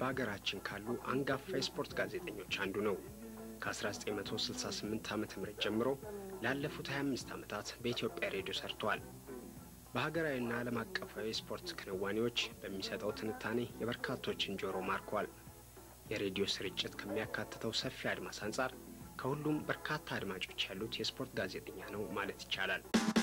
በሀገራችን ካሉ አንጋፋ የስፖርት ጋዜጠኞች አንዱ ነው። ከ1968 ዓ ም ጀምሮ ላለፉት 25 ዓመታት በኢትዮጵያ ሬዲዮ ሰርተዋል። በሀገራዊና ዓለም አቀፋዊ የስፖርት ክንዋኔዎች በሚሰጠው ትንታኔ የበርካቶችን ጆሮ ማርኳል። የሬዲዮ ስርጭት ከሚያካትተው ሰፊ አድማስ አንጻር ከሁሉም በርካታ አድማጮች ያሉት የስፖርት ጋዜጠኛ ነው ማለት ይቻላል።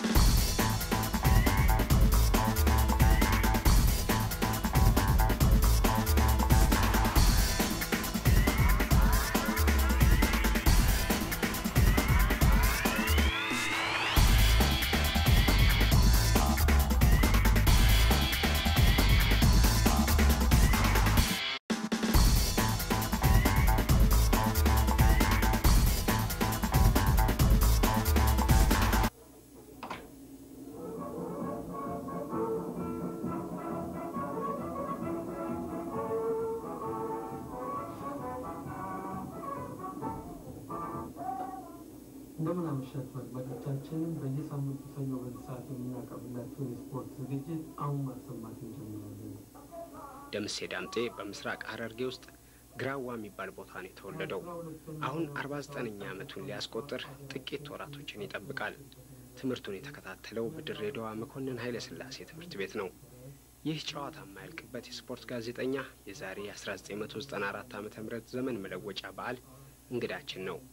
እንደምን አመሻችሁ አድማጮቻችን። በየሳምንቱ ሰኞ በዚህ ሰዓት የምናቀርብላችሁን የስፖርት ዝግጅት አሁን ማሰማት እንጀምራለን። ደምሴ ዳምጤ በምስራቅ ሐረርጌ ውስጥ ግራዋ የሚባል ቦታ ነው የተወለደው። አሁን 49ኛ ዓመቱን ሊያስቆጥር ጥቂት ወራቶችን ይጠብቃል። ትምህርቱን የተከታተለው በድሬዳዋ መኮንን ኃይለ ሥላሴ ትምህርት ቤት ነው። ይህ ጨዋታ የማያልቅበት የስፖርት ጋዜጠኛ የዛሬ 1994 ዓ ም ዘመን መለወጫ በዓል እንግዳችን ነው።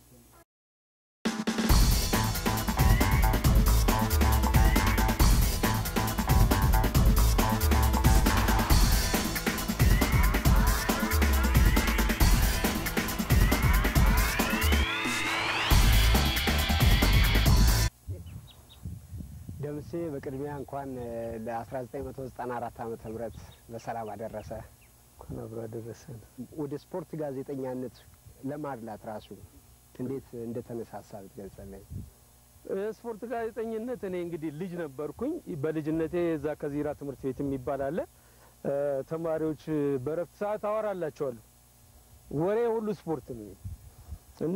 ደምሴ በቅድሚያ እንኳን ለ1994 ዓመተ ምህረት በሰላም አደረሰ። እንኳን አብሮ አደረሰን። ወደ ስፖርት ጋዜጠኛነት ለማድላት ራሱ እንዴት እንደተነሳሳ ብትገልጸልኝ። ስፖርት ጋዜጠኝነት እኔ እንግዲህ ልጅ ነበርኩኝ። በልጅነቴ እዛ ከዚራ ትምህርት ቤት የሚባል አለ። ተማሪዎች በረፍት ሰዓት አወራላቸዋለሁ። ወሬ ሁሉ ስፖርት ነው እና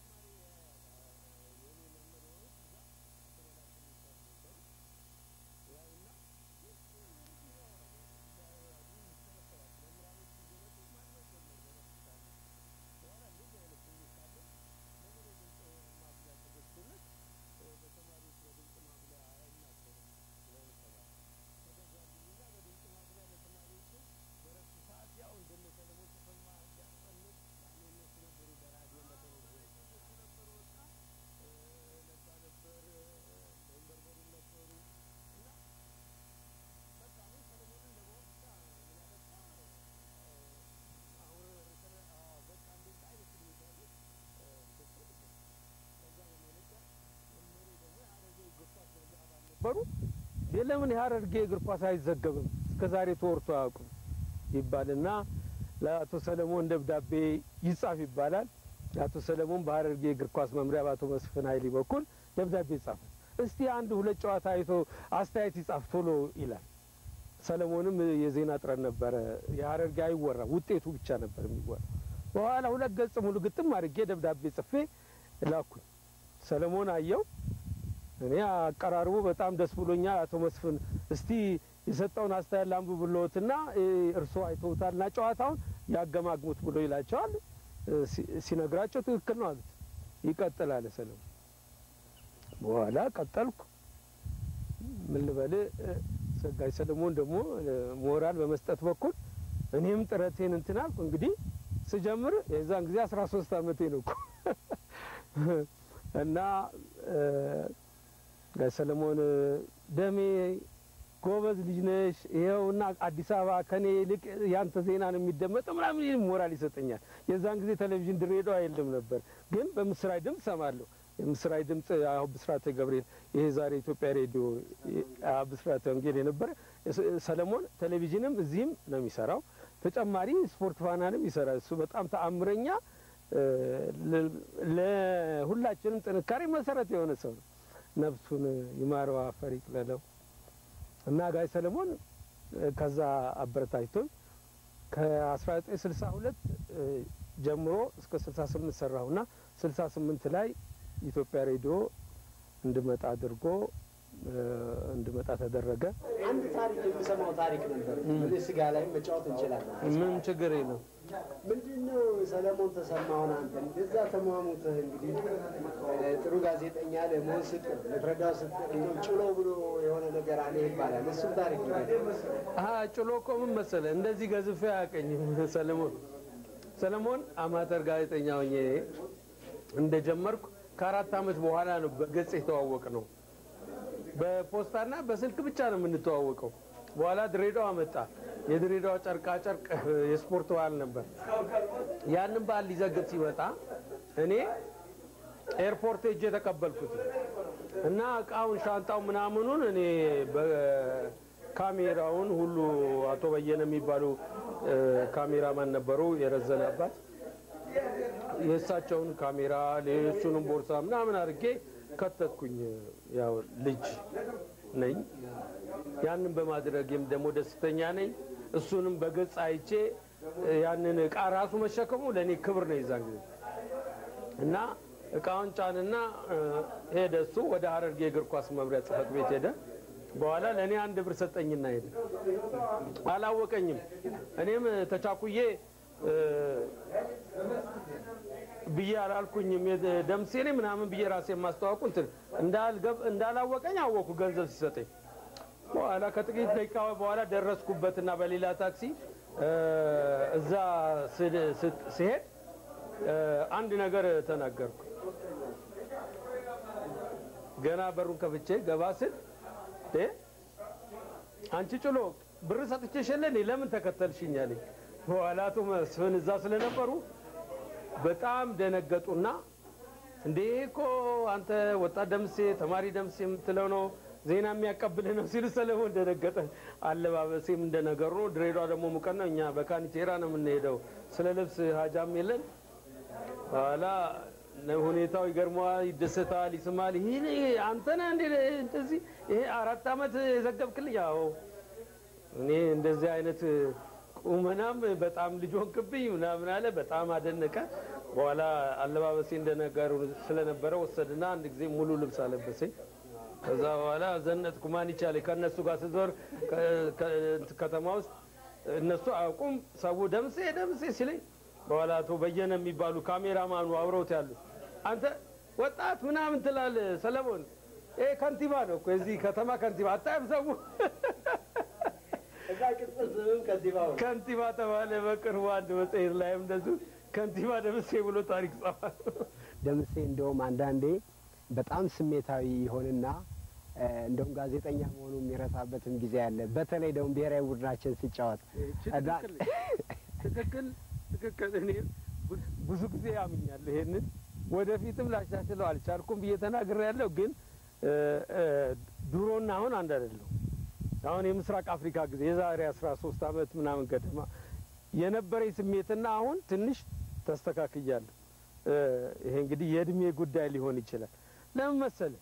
ነበሩ የለምን የሀረርጌ እግር ኳስ አይዘገብም እስከ ዛሬ ተወርቶ አያውቁም ይባልና ለአቶ ሰለሞን ደብዳቤ ይጻፍ ይባላል። ለአቶ ሰለሞን በሀረርጌ እግር ኳስ መምሪያ በአቶ መስፍን ኃይሌ በኩል ደብዳቤ ይጻፋል። እስቲ አንድ ሁለት ጨዋታ አይቶ አስተያየት ይጻፍ ቶሎ ይላል። ሰለሞንም የዜና ጥረት ነበረ። የሀረርጌ አይወራ ውጤቱ ብቻ ነበር የሚወራ። በኋላ ሁለት ገጽ ሙሉ ግጥም አድርጌ ደብዳቤ ጽፌ ላኩኝ። ሰለሞን አየው። እኔ አቀራርቡ በጣም ደስ ብሎኛል። አቶ መስፍን እስቲ የሰጠውን አስተያየት ላንብብ ብሎትና እርስዎ አይተውታልና ጨዋታውን ያገማግሙት ብሎ ይላቸዋል። ሲነግራቸው ትክክል ነው አሉት። ይቀጥላል ሰለሞን። በኋላ ቀጠልኩ። ምን ልበል ሰጋይ ሰለሞን ደግሞ ሞራል በመስጠት በኩል እኔም ጥረቴን እንትን አልኩ። እንግዲህ ስጀምር የዛን ጊዜ አስራ ሶስት አመቴ ነው እኮ እና ጋይ ሰለሞን ደሜ ጎበዝ ልጅ ነሽ፣ ይኸውና አዲስ አበባ ከኔ ይልቅ ያንተ ዜና ነው የሚደመጠው ምናምን ይህ ሞራል ይሰጠኛል። የዛን ጊዜ ቴሌቪዥን ድሬዳዋ የለም ነበር፣ ግን በምስራች ድምፅ ሰማለሁ። የምስራች ድምፅ አሁን ብስራተ ገብርኤል ይሄ ዛሬ ኢትዮጵያ ሬዲዮ ብስራተ ወንጌል የነበረ ሰለሞን ቴሌቪዥንም እዚህም ነው የሚሰራው። ተጨማሪ ስፖርት ፋናንም ይሰራል። እሱ በጣም ተአምረኛ ለሁላችንም ጥንካሬ መሰረት የሆነ ሰው ነው። ነፍሱን ይማረው አፈር ይቅለለው እና ጋይ ሰለሞን ከዛ አበረታጅቶኝ ከ1962 ጀምሮ እስከ 68 ሰራሁና 68 ላይ ኢትዮጵያ ሬዲዮ እንድመጣ አድርጎ እንድመጣ ተደረገ። አንድ ታሪክ የምሰማው ታሪክ ነበር። ስጋ ላይ መጫወት እንችላለን። ምንም ችግር የለም። ምንድን ነው ሰለሞን ተሰማውን አንተ እንደዛ ተሟሙትህ እንግዲህ እ፣ ጥሩ ጋዜጠኛ ለመሆን ስትል ልትረዳው ስትል እንደው ጭሎ ብሎ የሆነ ነገር አለ ይባላል። እሱም ታሪክ ንገረኝ። አሀ ጭሎ እኮ ምን መሰለህ እንደዚህ ገዝፌ አያውቀኝም ሰለሞን። ሰለሞን አማተር ጋዜጠኛ ሆኜ እንደጀመርኩ ከአራት ዓመት በኋላ ነው በገጽ የተዋወቅ ነው። በፖስታና በስልክ ብቻ ነው የምንተዋወቀው። በኋላ ድሬዳዋ መጣ። የድሬዳዋ ጨርቃ ጨርቅ የስፖርት በዓል ነበር። ያንን በዓል ሊዘግብ ሲመጣ እኔ ኤርፖርት ሄጄ ተቀበልኩት እና እቃውን ሻንጣው ምናምኑን እኔ በካሜራውን ሁሉ አቶ በየነ የሚባሉ እ፣ ካሜራማን ነበሩ የረዘነ አባት የእሳቸውን ካሜራ ሌሎቹንም ቦርሳ ምናምን አድርጌ ከተትኩኝ። ያው ልጅ ነኝ። ያንን በማድረጌም ደግሞ ደስተኛ ነኝ። እሱንም በገጽ አይቼ እ፣ ያንን እቃ ራሱ መሸከሙ ለእኔ ክብር ነው የዛን ጊዜ እና እቃውን ጫንና እ፣ ሄደ። እሱ ወደ ሀረርጌ የእግር ኳስ መምሪያ ጽሕፈት ቤት ሄደ። በኋላ ለእኔ አንድ ብር ሰጠኝና ሄደ። አላወቀኝም። እኔም ተቻኩዬ እ፣ ብዬ አላልኩኝም። የደ- ደምሴ ነኝ ምናምን ብዬ ራሴ የማስተዋወቁ እንትን እንዳልገብ እንዳላወቀኝ አወኩ ገንዘብ ሲሰጠኝ። በኋላ ከጥቂት ደቂቃ በኋላ ደረስኩበትና በሌላ ታክሲ እ፣ እዛ ስድ- ስት- ስሄድ እ፣ አንድ ነገር ተናገርኩ። ገና በሩን ከፍቼ ገባ ስል እ፣ አንቺ ጭሎ ብር ሰጥቼሽ የለ እንዴ? ለምን ተከተልሽኝ አለኝ። በኋላ አቶ መስፍን እዛ ስለነበሩ በጣም ደነገጡና እንዴ እኮ አንተ ወጣት ደምሴ ተማሪ ደምሴ የምትለው ነው ዜና የሚያቀብልህ ነው ሲሉ ሰለሞን ደነገጠ። አለባበሴም እንደነገሩ ነው። ድሬዳዋ ደግሞ ሙቀት ነው። እኛ በካኒቴራ ነው የምንሄደው። ስለ ልብስ ሀጃም የለን። በኋላ ሁኔታው ይገርመዋል፣ ይደሰታል፣ ይስማል። ይህ አንተ ነህ እንዴ እንደዚህ ይሄ አራት ዓመት የዘገብክልኝ? ያው እኔ እንደዚህ አይነት ቁመናም በጣም ልጅ ሆንክብኝ ምናምን አለ። በጣም አደነቀ። በኋላ አለባበሴ እንደነገሩ ስለነበረ ወሰድና አንድ ጊዜ ሙሉ ልብስ አለበሰኝ። ከዛ በኋላ ዘነጥኩ። ማን ይቻለ ከእነሱ ጋር ስዞር ከ- ከ- ከተማ ውስጥ እነሱ አያውቁም። ሰው ደምሴ ደምሴ ሲለኝ በኋላ አቶ በየነ የሚባሉ ካሜራማኑ አብረውት ያሉት አንተ ወጣት ምናምን ትላለህ ሰለሞን፣ ይሄ ከንቲባ ነው እኮ የዚህ ከተማ ከንቲባ አታይም ሰው እዛ ቅጽል ስምም ከንቲባው ነው። ከንቲባ ተባለ። በቅርቡ አንድ መጽሔት ላይም እንደዚሁ ከንቲባ ደምሴ ብሎ ታሪክ ጻፋል። ደምሴ እንደውም አንዳንዴ በጣም ስሜታዊ ይሆንና እ፣ እንደውም ጋዜጠኛ መሆኑ የሚረሳበትም ጊዜ አለ። በተለይ ደግሞ ብሔራዊ ቡድናችን ሲጫወት እና ትክክል ትክክል ትክክል። እኔ ቡ- ብዙ ጊዜ ያምኛለሁ ይሄንን ወደፊትም ላሻሽለው አልቻልኩም ብዬ ተናግሬያለሁ። ግን እ፣ እ፣ ድሮና አሁን አንድ አይደለም። አሁን የምስራቅ አፍሪካ ጊዜ የዛሬ አስራ ሶስት አመት ምናምን ገደማ የነበረኝ ስሜትና አሁን ትንሽ ተስተካክያለሁ። እ፣ ይሄ እንግዲህ የእድሜ ጉዳይ ሊሆን ይችላል። ለምን መሰለህ?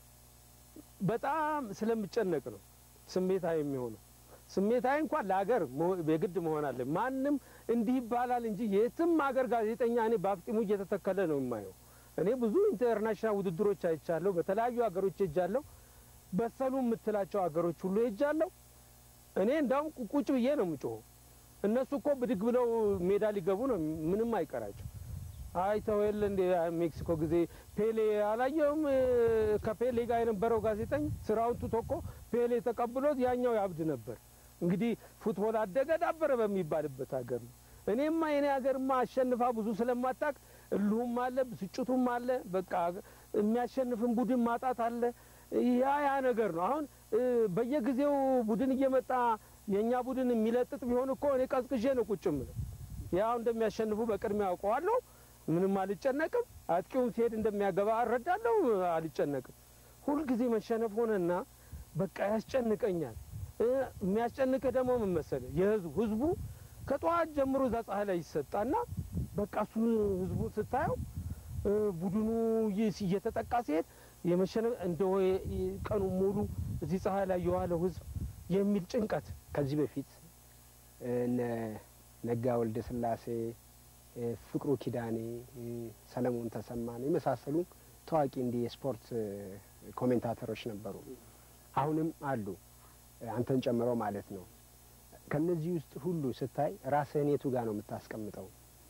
በጣም ስለምጨነቅ ነው ስሜታዊ የሚሆነው። ስሜታዊ እንኳን ለሀገር መሆ- የግድ መሆን አለ። ማንም እንዲህ ይባላል እንጂ የትም ሀገር ጋዜጠኛ እኔ በአፍጢሙ እየተተከለ ነው የማየው። እኔ ብዙ ኢንተርናሽናል ውድድሮች አይቻለሁ። በተለያዩ ሀገሮች ሄጃለሁ። በሰሉ የምትላቸው ሀገሮች ሁሉ ሄጃለሁ። እኔ እንዳውም ቁጭ ብዬ ነው የምጮኸው። እነሱ እኮ ብድግ ብለው ሜዳ ሊገቡ ነው፣ ምንም አይቀራቸው። አይተው የለ እንደ ሜክሲኮ ጊዜ ፔሌ አላየውም? ከፔሌ ጋር የነበረው ጋዜጠኛ ስራውን ትቶ እኮ ፔሌ ተቀብሎት ያኛው ያብድ ነበር። እንግዲህ ፉትቦል አደገ ዳበረ በሚባልበት ሀገር ነው። እኔማ የኔ ሀገርማ አሸንፋ ብዙ ስለማታቅ እልሁም አለ፣ ብስጭቱም አለ። በቃ የሚያሸንፍን ቡድን ማጣት አለ። ያ ያ ነገር ነው። አሁን እ፣ በየጊዜው ቡድን እየመጣ የእኛ ቡድን የሚለጥጥ ቢሆን እኮ እኔ ቀዝቅዤ ነው ቁጭ ምለው። ያው እንደሚያሸንፉ በቅድሚያ አውቀዋለሁ። ምንም አልጨነቅም። አጥቂውም ሲሄድ እንደሚያገባ እረዳለሁ። አልጨነቅም። ሁልጊዜ መሸነፍ ሆነና በቃ ያስጨንቀኛል። እ፣ የሚያስጨንቅህ ደግሞ ምን መሰለህ? የህዝቡ ህዝቡ ከጠዋት ጀምሮ እዛ ፀሐይ ላይ ይሰጣና በቃ እሱን ህዝቡ ስታየው እ፣ ቡድኑ ይህ እየተጠቃ ሲሄድ የመሸነፍ እንደ ቀኑ ሙሉ እዚህ ፀሐይ ላይ የዋለው ህዝብ የሚል ጭንቀት ከዚህ በፊት እነ ነጋ ወልደ ስላሴ፣ እ፣ ፍቅሩ ኪዳኔ፣ እ፣ ሰለሞን ተሰማን የመሳሰሉ ታዋቂ እንዲህ የስፖርት እ፣ ኮሜንታተሮች ነበሩ። አሁንም አሉ፣ እ፣ አንተን ጨምሮ ማለት ነው። ከነዚህ ውስጥ ሁሉ ስታይ ራስህን የቱ ጋር ነው የምታስቀምጠው?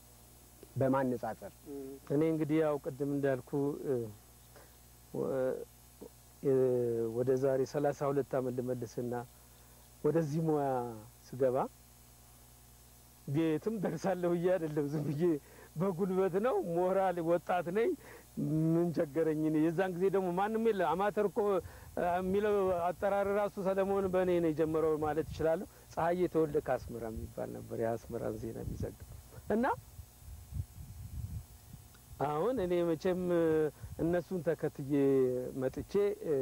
በማነጻጸር እኔ እንግዲህ ያው ቅድም እንዳልኩ እ፣ ወ- እ፣ ወደ ዛሬ ሰላሳ ሁለት አመት ልመልስና ወደዚህ ሙያ ስገባ ቤትም ደርሳለሁ ብዬ አይደለም ዝም ብዬ በጉልበት ነው። ሞራል ወጣት ነኝ። ምን ቸገረኝ እኔ። የዛን ጊዜ ደግሞ ማንም የለ አማተር እኮ አ፣ የሚለው አጠራር ራሱ ሰለሞን በእኔ ነው የጀመረው ማለት እችላለሁ። ፀሐዬ ተወልደ ከአስመራ የሚባል ነበር የአስመራን ዜና የሚዘግብ እና አሁን እኔ መቼም እ፣ እነሱን ተከትዬ መጥቼ እ፣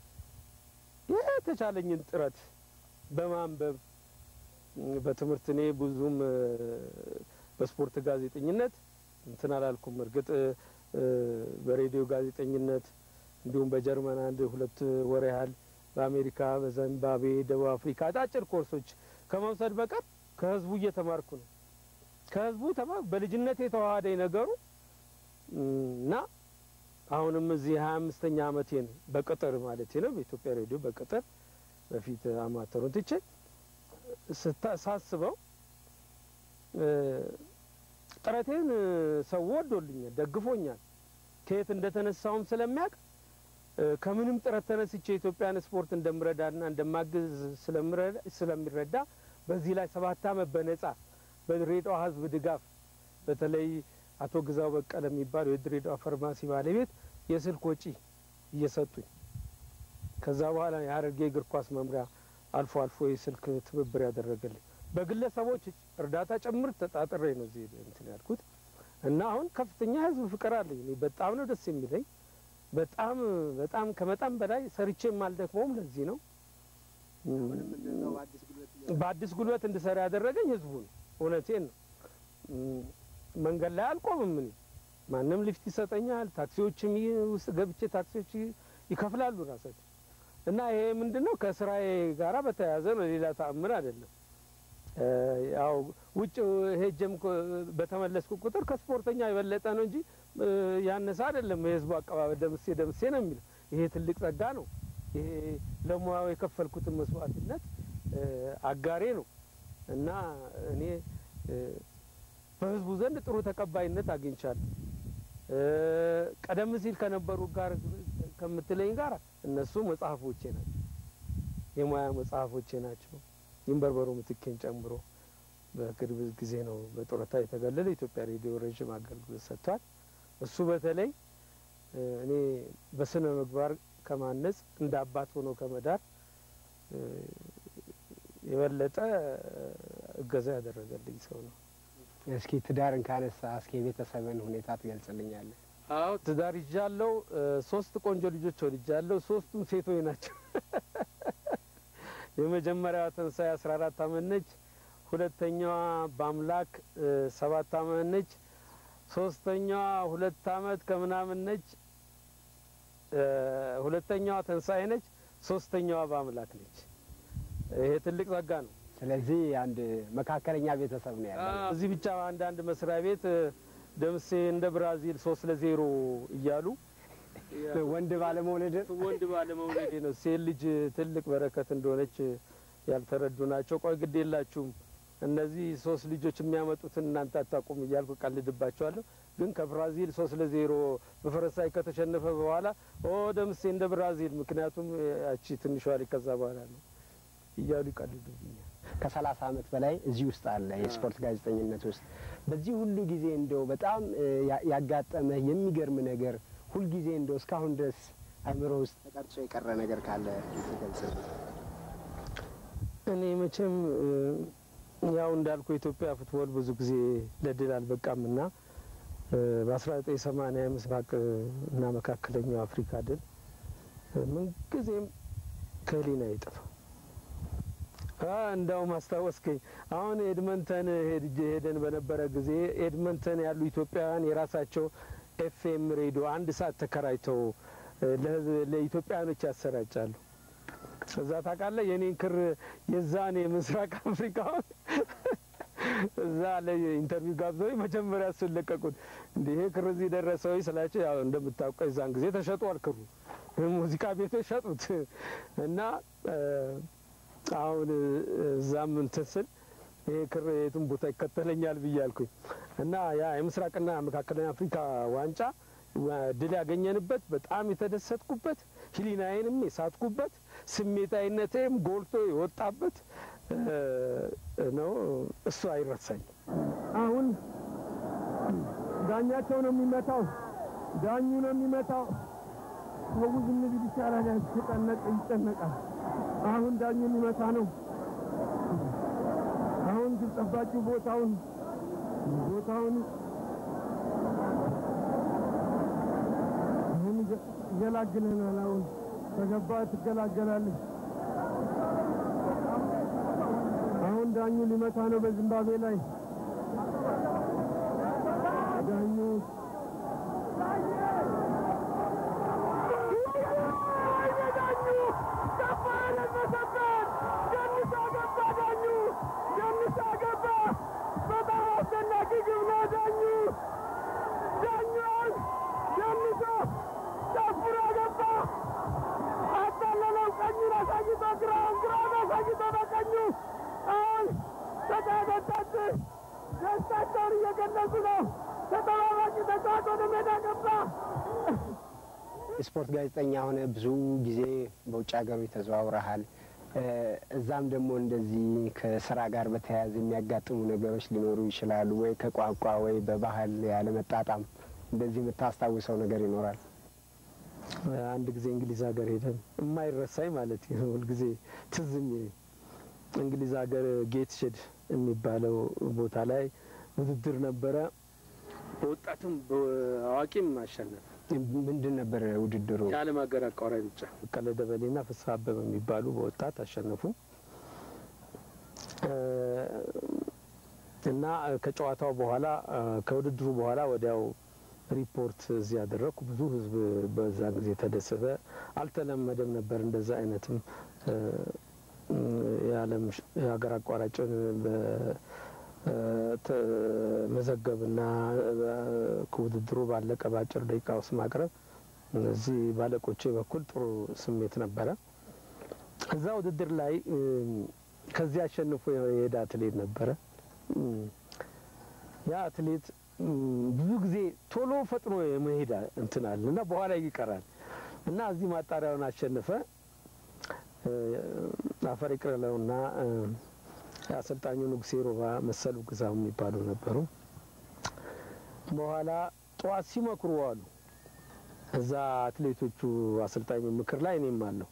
የተቻለኝን ጥረት በማንበብ እ፣ በትምህርት እኔ ብዙም እ፣ በስፖርት ጋዜጠኝነት እንትን አላልኩም። እርግጥ እ፣ በሬዲዮ ጋዜጠኝነት እንዲሁም በጀርመን አንድ ሁለት ወር ያህል በአሜሪካ፣ በዚምባብዌ፣ ደቡብ አፍሪካ አጫጭር ኮርሶች ከመውሰድ በቀር ከህዝቡ እየተማርኩ ነው። ከህዝቡ ተማ በልጅነት የተዋሃደኝ ነገሩ እና አሁንም እዚህ ሀያ አምስተኛ አመቴን በቅጥር ማለት ነው በኢትዮጵያ ሬዲዮ በቅጥር በፊት አማተሩን ትቼ ስታ- ሳስበው እ፣ ጥረቴን እ፣ ሰው ወዶልኛል፣ ደግፎኛል። ከየት እንደተነሳውም ስለሚያውቅ እ፣ ከምንም ጥረት ተነስቼ የኢትዮጵያን ስፖርት እንደምረዳና እንደማግዝ ስለምረዳ- ስለሚረዳ በዚህ ላይ ሰባት አመት በነጻ በድሬዳዋ ህዝብ ድጋፍ በተለይ አቶ ግዛው በቀለ የሚባሉ የድሬዳዋ ፋርማሲ ባለቤት የስልክ ወጪ እየሰጡኝ ከዛ በኋላ የሀረርጌ እግር ኳስ መምሪያ አልፎ አልፎ የስልክ ትብብር ያደረገልኝ በግለሰቦች እርዳታ ጭምር ተጣጥሬ ነው እዚህ እንትን ያልኩት እና አሁን ከፍተኛ ህዝብ ፍቅር አለኝ። እኔ በጣም ነው ደስ የሚለኝ። በጣም በጣም ከመጠን በላይ ሰርቼም አልደክመውም። ለዚህ ነው በአዲስ ጉልበት እንድሰራ ያደረገኝ ህዝቡ ነው። እውነቴን ነው። እም፣ መንገድ ላይ አልቆምም። እኔ ማንም ሊፍት ይሰጠኛል። ታክሲዎችም ይ- ውስጥ ገብቼ ታክሲዎች ይ- ይከፍላሉ ራሳቸው እና ይሄ ምንድን ነው ከስራዬ ጋራ በተያያዘ ነው። ሌላ ተአምር አይደለም። እ፣ ያው ውጭ ሄጀም ኮ- በተመለስኩ ቁጥር ከስፖርተኛ የበለጠ ነው እንጂ እ፣ ያነሰ አይደለም። የህዝቡ አቀባበል ደምሴ ደምሴ ነው የሚለው። ይሄ ትልቅ ጸጋ ነው። ይሄ ለሙያው የከፈልኩትን መስዋዕትነት እ፣ አጋሬ ነው እና እኔ እ፣ በህዝቡ ዘንድ ጥሩ ተቀባይነት አግኝቻለሁ። እ፣ ቀደም ሲል ከነበሩ ጋር ከምትለኝ ጋር እነሱ መጽሐፎቼ ናቸው፣ የሙያ መጽሐፎቼ ናቸው። ይንበርበሩ ምትኬን ጨምሮ በቅርብ ጊዜ ነው በጡረታ የተገለለ። ኢትዮጵያ ሬዲዮ ረዥም አገልግሎት ሰጥቷል። እሱ በተለይ እ፣ እኔ በስነ ምግባር ከማነጽ እንደ አባት ሆኖ ከመዳር እ፣ የበለጠ እገዛ ያደረገልኝ ሰው ነው። እስኪ ትዳርን ካነሳ እስኪ የቤተሰብን ሁኔታ ትገልጽልኛለህ? አዎ ትዳር ይዣለሁ። እ፣ ሶስት ቆንጆ ልጆች ወልጃለሁ። ሶስቱም ሴቶች ናቸው። የመጀመሪያዋ ትንሳኤ አስራ አራት አመት ነች። ሁለተኛዋ በአምላክ እ፣ ሰባት አመት ነች። ሶስተኛዋ ሁለት አመት ከምናምን ነች። እ፣ ሁለተኛዋ ትንሳኤ ነች። ሶስተኛዋ በአምላክ ነች። ይሄ ትልቅ ጸጋ ነው። ስለዚህ አንድ መካከለኛ ቤተሰብ ነው ያለው። አዎ፣ እዚህ ብቻ አንዳንድ መስሪያ ቤት እ፣ ደምሴ እንደ ብራዚል ሶስት ለዜሮ እያሉ ወንድ ባለመውለድ ወንድ ባለመውለዴ ነው። ሴት ልጅ ትልቅ በረከት እንደሆነች ያልተረዱ ናቸው። ቆይ ግድ የላችሁም እነዚህ ሶስት ልጆች የሚያመጡትን እናንተ አታውቁም እያልኩ ቀልድባቸዋለሁ። ግን ከብራዚል ሶስት ለዜሮ በፈረንሳይ ከተሸነፈ በኋላ ኦ ደምሴ እንደ ብራዚል፣ ምክንያቱም ያቺ ትንሿ ልጅ ከዛ በኋላ ነው እያሉ ይቀልዱብኛል። ከሰላሳ አመት በላይ እዚህ ውስጥ አለ የስፖርት ጋዜጠኝነት ውስጥ። በዚህ ሁሉ ጊዜ እንደው በጣም እ፣ ያ- ያጋጠመህ የሚገርም ነገር ሁልጊዜ እንደው እስካሁን ድረስ አእምሮ ውስጥ ተቀርጾ የቀረ ነገር ካለ ትገልጽልኝ። እኔ መቼም እ፣ ያው እንዳልኩ የኢትዮጵያ ፉትቦል ብዙ ጊዜ ለድል አልበቃም እና በ1980 የምስራቅ እና መካከለኛው አፍሪካ ድል እ፣ ምንጊዜም ከህሊና አይጠፋም። አ እንዳውም አስታወስከኝ። አሁን ኤድመንተን ሄድጄ ሄደን በነበረ ጊዜ ኤድመንተን ያሉ ኢትዮጵያውያን የራሳቸው ኤፍኤም ሬዲዮ አንድ ሰዓት ተከራይተው እ፣ ለህዝብ- ለኢትዮጵያውያኖች ያሰራጫሉ። እዛ ታውቃለህ የኔን ክር የዛን የምስራቅ አፍሪካውን እዛ ለኢንተርቪው ጋብዘው መጀመሪያ እሱን ለቀቁት። እንዲህ ይሄ ክር እዚህ ደረሰ ወይ ስላቸው፣ ያው እንደምታውቀው የዛን ጊዜ ተሸጧል ክሩ ሙዚቃ ቤቶች ሸጡት እና እ፣ አሁን እዛም እንትን ስል ይሄ ክር የትም ቦታ ይከተለኛል ብያልኩኝ እና ያ የምስራቅና መካከለኛ አፍሪካ ዋንጫ ድል ያገኘንበት በጣም የተደሰትኩበት ሕሊናዬንም የሳትኩበት ስሜታዊነቴም ጎልቶ የወጣበት ነው። እሱ አይረሳኝ። አሁን ዳኛቸው ነው የሚመታው፣ ዳኙ ነው የሚመታው። ሰው ዝም ቢል ይቻላል። ያስጨነቅ ይጨነቃል። አሁን ዳኙ የሚመታ ነው። አሁን ግብ ጠባቂው ቦታውን ቦታውን አሁን ይገላግለናል። አሁን ከገባ ትገላገላለች። አሁን ዳኙ ሊመታ ነው በዚምባብዌ ላይ ዳኙ ደስታቸውን እየገለጹ ነው። ተጠባባቂ ተጫዋች ወደ ሜዳ ገባ። ስፖርት ጋዜጠኛ ሆነ ብዙ ጊዜ በውጭ ሀገሮች ተዘዋውረሃል። እዛም ደግሞ እንደዚህ ከስራ ጋር በተያያዘ የሚያጋጥሙ ነገሮች ሊኖሩ ይችላሉ ወይ ከቋንቋ ወይ በባህል ያለመጣጣም እንደዚህ የምታስታውሰው ነገር ይኖራል? አንድ ጊዜ እንግሊዝ ሀገር ሄደን የማይረሳኝ ማለት ነው። ሁልጊዜ ትዝ የሚለኝ እንግሊዝ ሀገር ጌት ሼድ የሚባለው ቦታ ላይ ውድድር ነበረ። በወጣትም በአዋቂም አሸነፍ። ምንድን ነበር ውድድሩ? የዓለም ሀገር አቋራጭ ሩጫ በቀለ ደበሌና ፍስሀ አበበ የሚባሉ በወጣት አሸነፉ እና ከጨዋታው በኋላ ከውድድሩ በኋላ ወዲያው ሪፖርት እዚህ ያደረግኩ። ብዙ ሕዝብ በዛ ጊዜ ተደሰተ። አልተለመደም ነበር እንደዛ አይነትም የዓለም የሀገር አቋራጭን መዘገብና ከውድድሩ ባለቀ በአጭር ደቂቃ ውስጥ ማቅረብ እዚህ ባለቆቼ በኩል ጥሩ ስሜት ነበረ። እዛ ውድድር ላይ ከዚህ አሸንፎ የሄደ አትሌት ነበረ። ያ አትሌት ብዙ ጊዜ ቶሎ ፈጥኖ የመሄድ እንትን አለ እና በኋላ ይቀራል እና እዚህ ማጣሪያውን አሸነፈ። አፈር ይቅረለውና የአሰልጣኙ ንጉሴ ሮባ መሰሉ ግዛው የሚባሉ ነበሩ። በኋላ ጠዋት ሲመክሩ ዋሉ። እዛ አትሌቶቹ አሰልጣኙ ምክር ላይ እኔም አለሁ።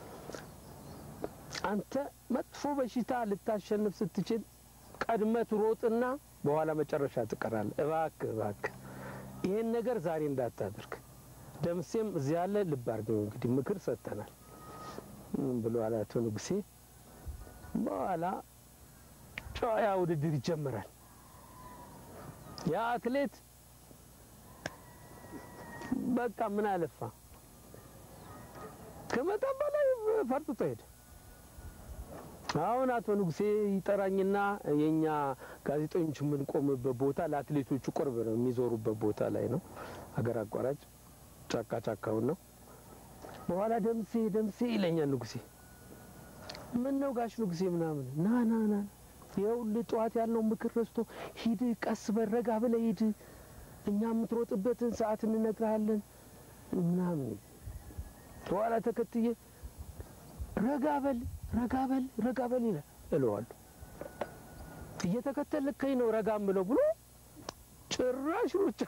አንተ መጥፎ በሽታ ልታሸንፍ ስትችል ቀድመ ትሮጥና በኋላ መጨረሻ ትቀራለህ። እባክህ እባክህ ይሄን ነገር ዛሬ እንዳታደርግ። ደምሴም እዚህ ያለ ልብ አድርገው እንግዲህ ምክር ሰጥተናል ብሎ አቶ ንጉሴ በኋላ ጨዋያ ውድድር ይጀምራል። ያ አትሌት በቃ ምን አለፋ ከመጠን በላይ ፈርጥጦ ሄደ። አሁን አቶ ንጉሴ ይጠራኝና የእኛ ጋዜጠኞች የምንቆምበት ቦታ ለአትሌቶቹ ቅርብ ነው፣ የሚዞሩበት ቦታ ላይ ነው። ሀገር አቋራጭ ጫካ ጫካውን ነው። በኋላ ደምሴ ደምሴ ይለኛል ንጉሴ። ምን ነው ጋሽ ንጉሴ ምናምን ና ና ና ይኸውልህ ጠዋት ያልነው ምክር ረስቶ ሂድ፣ ቀስ በል ረጋ ብለህ ሂድ፣ እኛ የምትሮጥበትን ሰዓት እንነግርሃለን ምናምን። በኋላ ተከትዬ ረጋ በል ረጋ በል ረጋ በል ይላል እለዋለሁ። እየተከተልከኝ ነው ረጋ ምለው ብሎ ጭራሽ ሩጫ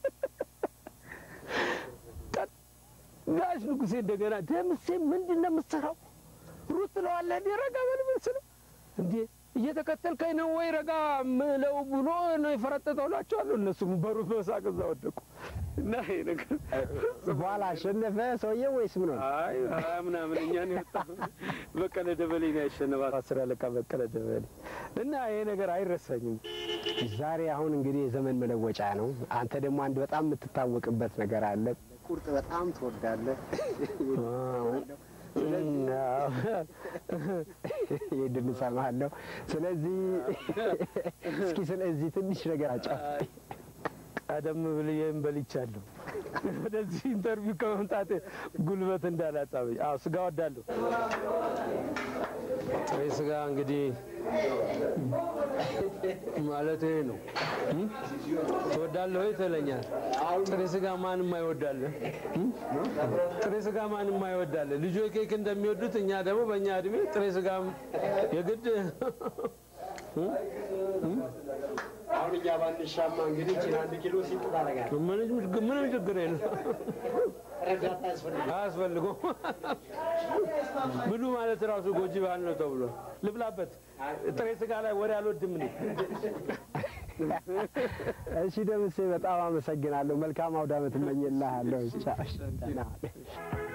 ጋሽ ንጉሴ እንደገና ደምሴ ምንድን ነው የምትሰራው? ሩጥ ትለዋለህ እንዴ? ረጋ በል ስለው እንዴ እየተከተልከኝ ነው ወይ ረጋ ምለው ብሎ ነው የፈረጠጠው እላቸዋለሁ። እነሱም በሩት በሳቅ እዛ ወደቁ እና ይሄ ነገር በኋላ አሸነፈ ሰውዬው ወይስ ምን ሆነ? አይ ሀያ ምናምን እኛን የወጣ በቀለ ደበሌ ነው ያሸነፋት፣ አስር አለቃ በቀለ ደበሌ እና ይሄ ነገር አይረሳኝም። ዛሬ አሁን እንግዲህ የዘመን መለወጫ ነው። አንተ ደግሞ አንድ በጣም የምትታወቅበት ነገር አለ። ቁርጥ በጣም ትወዳለህ። ይህን እሰማለሁ። ስለዚህ እስኪ ስለዚህ ትንሽ ነገር አጫውተኝ። ቀደም ብዬም በልቻለሁ። ወደዚህ ኢንተርቪው ከመምጣቴ ጉልበት እንዳላጣበኝ። አዎ ስጋ ወዳለሁ። ጥሬ ስጋ እንግዲህ ማለት ይሄ ነው። እም? ትወዳለህ ወይ ትለኛል። ጥሬ ስጋ ማንም አይወዳለን። ጥሬ ስጋ ማንም አይወዳለን። ልጆች ኬክ እንደሚወዱት እኛ ደግሞ በእኛ እድሜ ጥሬ ስጋም የግድ አሁን እኛ ባንሻማ እንግዲህ ችን አንድ ኪሎ ሲጥ ታደርጋለህ። ምንም ምንም ችግር የለም። ረዳት አያስፈልግም። አያስፈልገው ብሉ ማለት ራሱ ጎጂ ባህል ነው ተብሎ ልብላበት። ጥሬ ስጋ ላይ ወሬ አልወድም እኔ። እሺ ደምሴ በጣም አመሰግናለሁ። መልካም አውደ ዓመት እመኝልሃለሁ። ቻው።